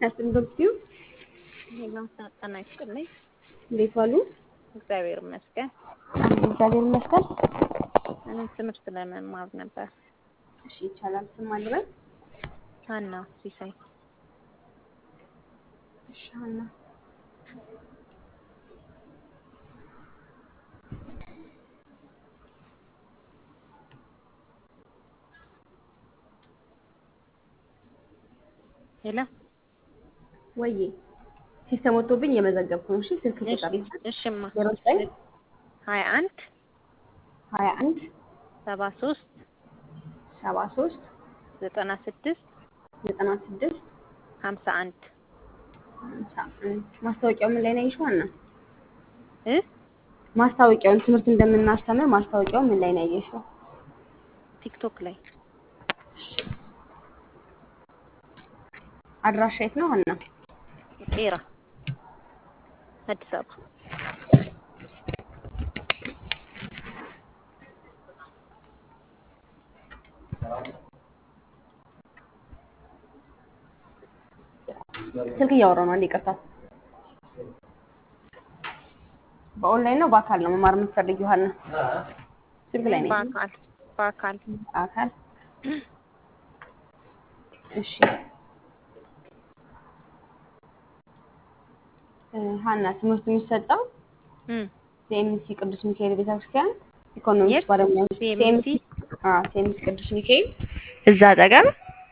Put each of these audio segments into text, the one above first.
ያስንበብሲው ሌላው ጤና ይስጥልኝ። እንዴት ዋሉ? እግዚአብሔር ይመስገን። እግዚአብሔር ይመስገን። እኔ ትምህርት ለመማር ነበር። እሺ ይቻላል። ስም አልበል። ሀና ሲሳይ እሺ ሀና ሄሎ ወዬ ሲስተም ወጥቶብኝ የመዘገብኩ ነው። እሺ ስልክ ቁጥር እሽማ ዜሮ ዘጠኝ ሀያ አንድ ሀያ አንድ ሰባ ሶስት ሰባ ሶስት ዘጠና ስድስት ዘጠና ስድስት ሀምሳ አንድ ሃምሳ አንድ ማስታወቂያው ምን ላይ ነው ያየሽው? ሀና እ ማስታወቂያውን ትምህርት እንደምናስተምር ማስታወቂያው ምን ላይ ነው ያየሽው? ቲክቶክ ላይ አድራሻ የት ነው ሀና? ቄራ አዲስ አበባ ስልክ እያወራሁ ነው። አንዴ ይቅርታ። በኦንላይን ነው በአካል ነው መማር የምትፈልጊው ሀና? ስልክ ላይ ነው በአካል በአካል አካል እሺ እ ሀና ትምህርቱ የሚሰጠው እም ሲኤምሲ ቅዱስ ሚካኤል ቤተክርስቲያን ኢኮኖሚክስ የት? ባለሙያዎች CMC? አዎ ሲኤምሲ ቅዱስ ሚካኤል እዛ አጠገብ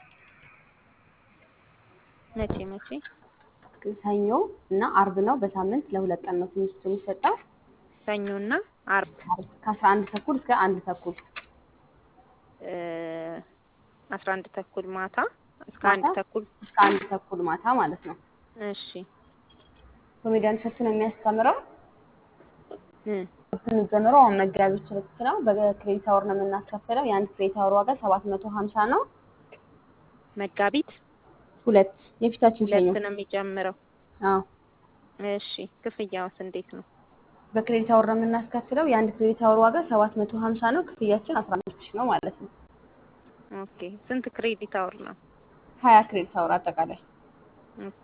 መቼ መቼ ሰኞ እና አርብ ነው። በሳምንት ለሁለት ቀን ነው ትምህርቱ የሚሰጠው ሰኞና አርብ ከአስራ አንድ ተኩል እስከ አንድ ተኩል እ አስራ አንድ ተኩል ማታ እስከ አንድ ማታ? ተኩል እስከ አንድ ተኩል ማታ ማለት ነው። እሺ ኮሜዲያን እሸቱ ነው የሚያስተምረው። እም የሚጀምረው አሁን መጋቢት ሁለት ነው። በክሬዲት አወር ነው የምናስከፍለው። የአንድ ክሬዲት አወር ዋጋ ሰባት መቶ ሀምሳ ነው። መጋቢት ሁለት የፊታችን ሰኞ። ሁለት ነው የሚጀምረው። አዎ እሺ ክፍያውስ እንዴት ነው? በክሬዲት አወር ነው የምናስከፍለው። የአንድ ክሬዲት አወር ዋጋ ሰባት መቶ ሀምሳ ነው። ክፍያችን አስራ አምስት ሺህ ነው ማለት ነው። ኦኬ ስንት ክሬዲት አወር ነው? ሀያ ክሬዲት አወር አጠቃላይ። ኦኬ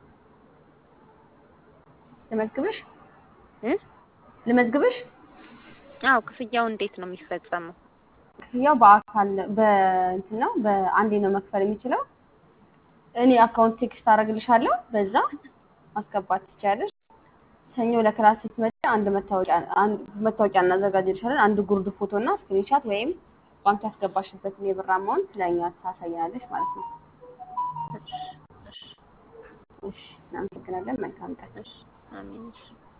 ልመዝግብሽ እ ልመዝግብሽ? አዎ ክፍያው እንዴት ነው የሚፈጸመው? ክፍያው በአካል በእንትን ነው በአንዴ ነው መክፈል የሚችለው። እኔ አካውንት ቴክስት አደርግልሻለሁ፣ በዛ ማስገባት ትችያለሽ። ሰኞ ለክላስ ስትመጪ አንድ መታወቂያ አንድ መታወቂያ እናዘጋጅልሻለን። አንድ ጉርድ ፎቶ እና ስክሪንሻት ወይም ባንክ ያስገባሽበትን የብር አማውንት ለእኛ ታሳያለሽ ማለት ነው። እሺ፣ እናመሰግናለን። መልካም ቀን። እሺ አሜን። እሺ